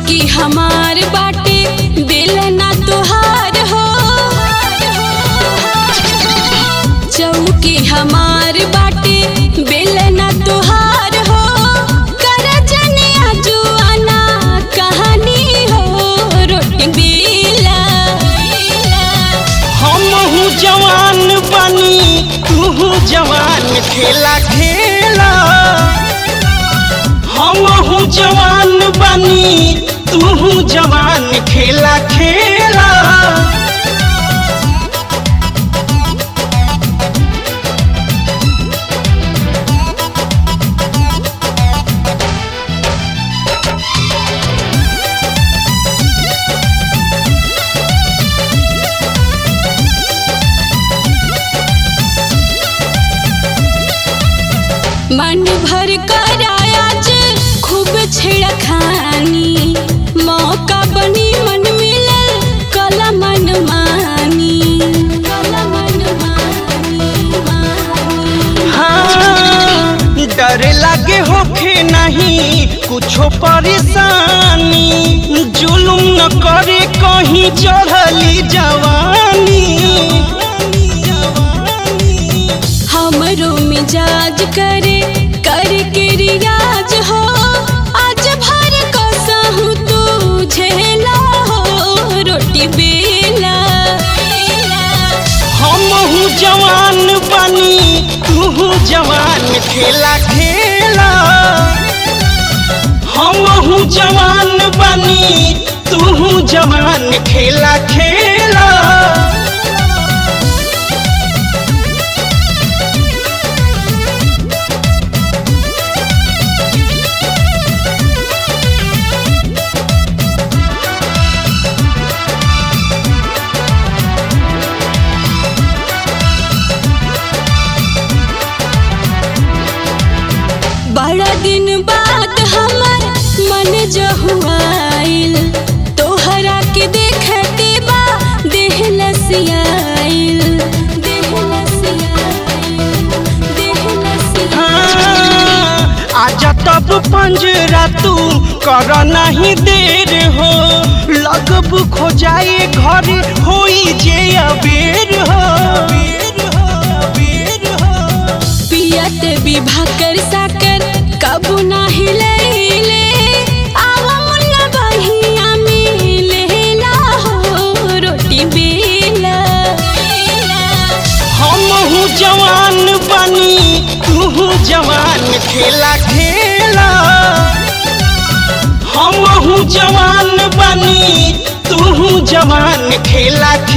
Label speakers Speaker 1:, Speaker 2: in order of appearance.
Speaker 1: चौकी हमार बाटे बेलना तोहार हो चौकी हमार बाटे बेलना तोहार हो कर जनिया जुआना कहानी हो रोटी बेला
Speaker 2: हमहू जवान बनी तू जवान खेला खेला हमहू जवान बनी तू जवान खेला खेला
Speaker 1: मन भर कर आज खूब छेड़खानी मौका बनी मन मिलल कला मन मानी कला मन मानी मानी
Speaker 2: हाँ डर लागे होखे नहीं कुछो परेशानी जुलुम न करे कहीं चढ़ली जवानी
Speaker 1: हमरो मिजाज करे कर के रियाज हो आज भर कसहू तू झेला हो रोटी बेला
Speaker 2: हमहू जवान बनी तू जवान खेला खेला हमहू जवान बनी तू जवान खेला खेला
Speaker 1: बड़ा दिन बाद हमर मन जहुआइल तोहरा के देखते बा देह लसियाइल देह लसियाइल देह लसियाइल
Speaker 2: हाँ, आजा तब पंजरा तू कर नहीं देर हो लगब खो जाए घर होई जे अबेर हो
Speaker 1: पियत विभा कर साकर कबू ना हिलैले आवा मुन्ना बहिया में लेला हो रोटी बेला
Speaker 2: हमहू जवान बनी तू जवान खेला खेला हमहू जवान बनी तू जवान खेला